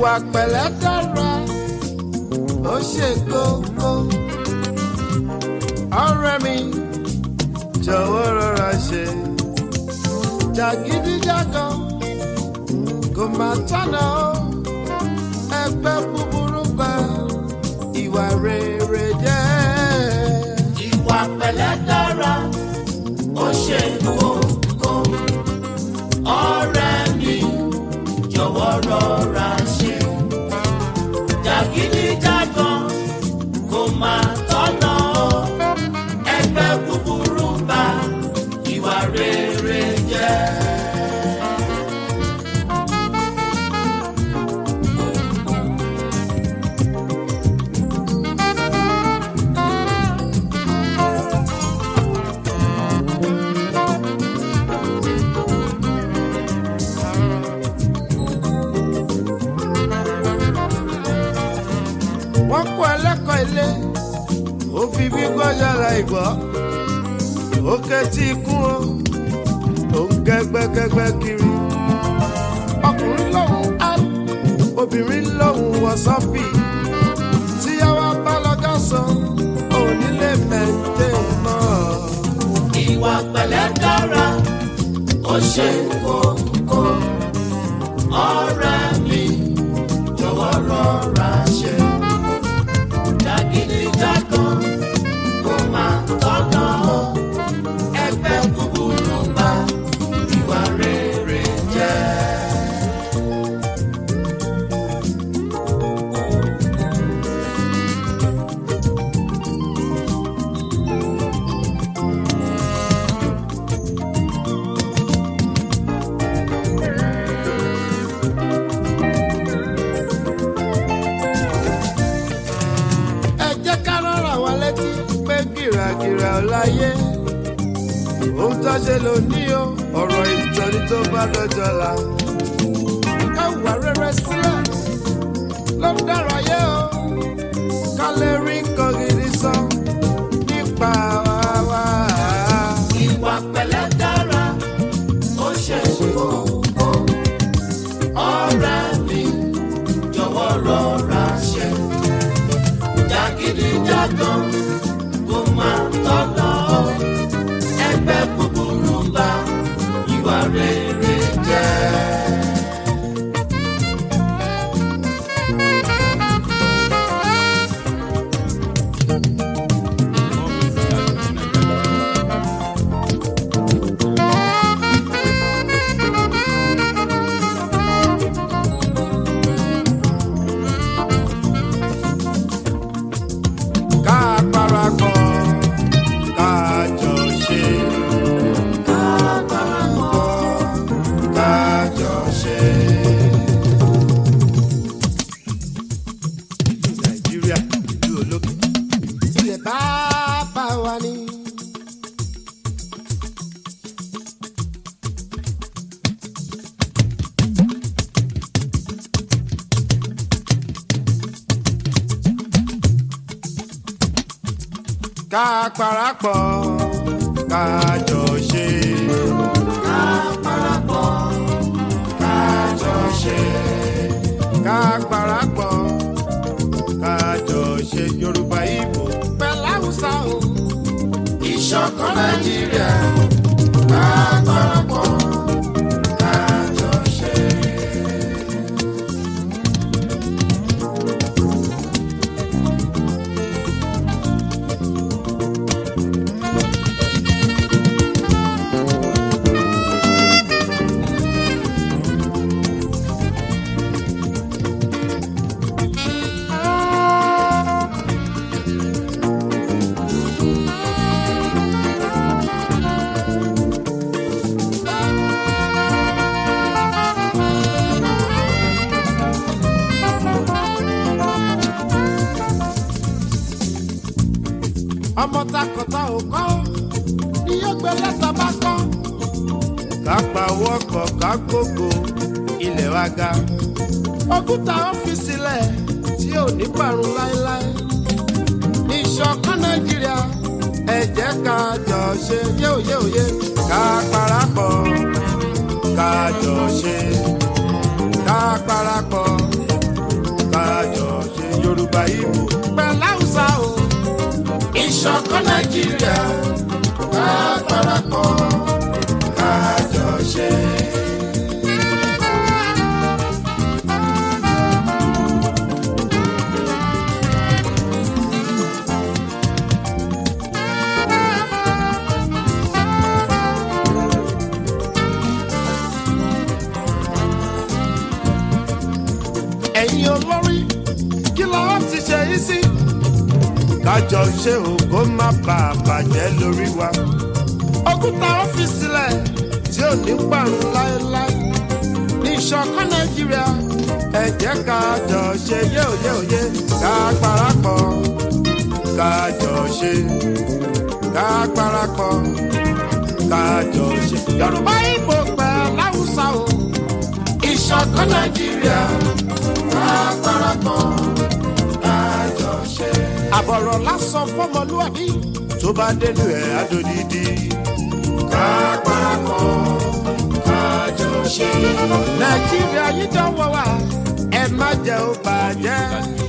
ìwà pẹ̀lẹ́ dára ó ṣe kókó ọ̀rẹ́ mi jọ̀wọ́ rọra ṣe jàgídíjàgan kò má tọ̀nà ó ẹgbẹ́ búburú bá ìwà rere jẹ́. ìwà pẹ̀lẹ́ dára ó ṣe kókó ọ̀rẹ́ mi jọ̀wọ́ rọra ṣe jàgídíjàgan kò máa tọ́nà ó ẹgbẹ́ búburú bá ìwà rere jẹ́. wọ́n kọ́ ẹlẹ́kọ̀ọ́ ilé ó fi bí gbọ́yàrá ìgbọ́ ó kẹ́tí ikú o ó ń kẹ́gbẹ́kẹ́gbẹ́ kiri ọkùnrin lòun á obìnrin lòun wọ sọ́fì tíyàwó bá lọ́gọ́ sọ onílé mẹ́tẹ́ mọ́ ìwà pẹ̀lẹ́ dára ó ṣe kókó ọ̀rẹ́ mi jọ̀wọ́ rọra ṣe jàgídíjàgan kó máa tọ́nà ó ẹgbẹ́ búburú bá ìwà rere jẹ́. ẹ jẹ́ ká rọra wa létí pé gìràgìrà ò láyé ohun tó ṣe lò ní o ọ̀rọ̀ ìtọ́ni tó bá dọjọ́ la ká wà rere sílẹ̀ ló ń dára yé o ká lè rí nǹkan gidi sọ nípa wa wá. ìwà pẹ̀lẹ́ dára ó ṣe kókó ọ̀rẹ́ mi jọ̀wọ́ rọra ṣe jàgídíjàgan kó máa tọ́nà ó ẹgbẹ́ búburú bá ìwà rere jẹ́. ká parapọ̀ ká jọ ṣe. ká parapọ̀ ká jọ ṣe. nàìjíríà ìlú olókè ilẹ̀ bàbá wa ni. ká parapọ̀ ká jọ ṣe. ká parapọ̀ ká jọ ṣe. ká parapọ̀ ká jọ ṣe yorùbá ìbò pẹ̀lú haúsá o. ìṣọ̀kan nàìjíríà ká parapọ̀ ká jọ ṣe. ọmọ takọta ò kọ́ ni yóò gbé lẹ́tà bá kọ́. ká pawọ́ pọ̀ ká gbogbo ilẹ̀ wa ga. òkúta ọ́fíìsì lẹ̀ tí ò ní parun láéláé. ìṣọ̀kan nàìjíríà ẹ jẹ́ ká jọ ṣe yéòyéòyé ká parapọ̀ ká jọ ṣe ká parapọ̀ yorùbá ìbò pẹ̀lú haúsá o. ìṣọ̀kan nàìjíríà ká parapọ̀ ká jọ ṣe. ẹ̀yin olórí kí lọ́wọ́ ti ṣe yí sí. kájọ ṣe ògo má bà á bàjẹ́ lórí wa. òkúta ọ́fíìsì lẹ̀ tí ò ní parun láéláé. ní ìṣọ̀kan nàìjíríà ẹ jẹ́ kájọ ṣe yéòyéòyé ká parapọ̀ kájọ ṣe ká parapọ̀ kájọ ṣe. yorùbá ìbò pẹ̀lú haúsá o. ìṣọ̀kan nàìjíríà ká parapọ̀ ká jọ ṣe. àbọ̀rọ̀ lásán fọmọlúwàbí tó bá dénú ẹ̀ adódìdí. ká parapọ̀ ká jọ ṣe. nàìjíríà yìí dánwò wá ẹ má jẹ́ ó bàjẹ́.